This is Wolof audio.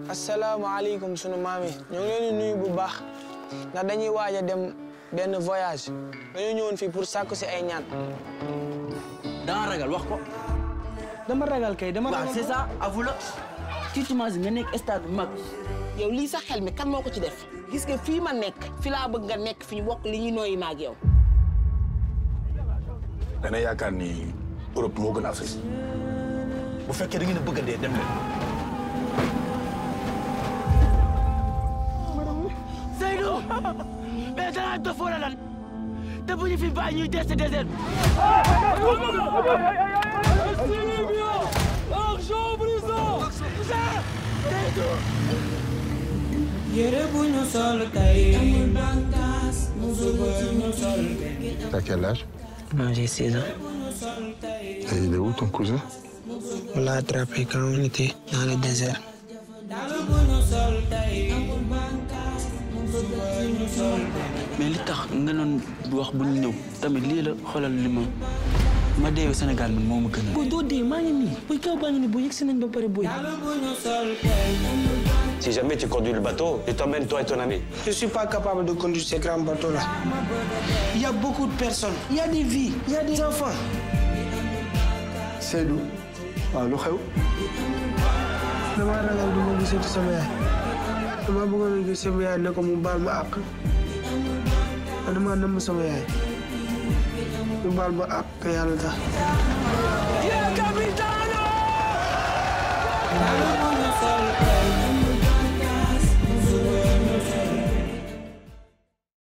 asalaamaaleykum sunu maam yi ñoo ngi leen di nuyu bu baax ndax dañuy waaj a dem benn voyage dañoo ñëwoon fii pour sàkku si ay ñaan. danga ragal wax ko. dama ragal kay dama waaw c'est ça avoue la. tu t'imagines nga nekk stade bu mag. yow lii sax xel mi kan moo ko ci def gis nga fii ma nekk fi laa bëgg nga nekk fi ñu bokk li ñuy nooyi maag yow. dana yaakaar ni Europe moo gën Afrique bu fekkee da ngeen a bëgg a dee dem leen. Seydou mais danaa dof wala lan te bu ñu fi bàyyi ñuy des désert bi. yére bu ñu sol tey suba ñu sol T'as quel âge Moi j'ai 16 ans. Et il est où ton cousin On l'a attrapé quand on était dans le désert. dàll bu ñu sol tey suba ñu sol mais li tax nga doon wax bu ñu ñëw tamit lii la xoolal li ma ma deewee Sénégal man moo ma gën a. booy doo dee maa ngi nii booy kaw baa ngi nii booy yegg si nañ ba pare booy. dàll bu ñu sol tey Si jamais tu conduis le bateau, je t'emmène toi et ton ami. Je ne suis pas capable de conduire ces grands bateaux-là. Il y a beaucoup de personnes, il y a des vies, il y a des enfants. Seydou waaw lu xew dama ragal du ma gisati sama yaay dama bëggoon a gis sama yaay ne ko mu baal ma àq man dama nëmm sama yaay mu baal ma àq te yàlla tax. dàll bu ñu sol tey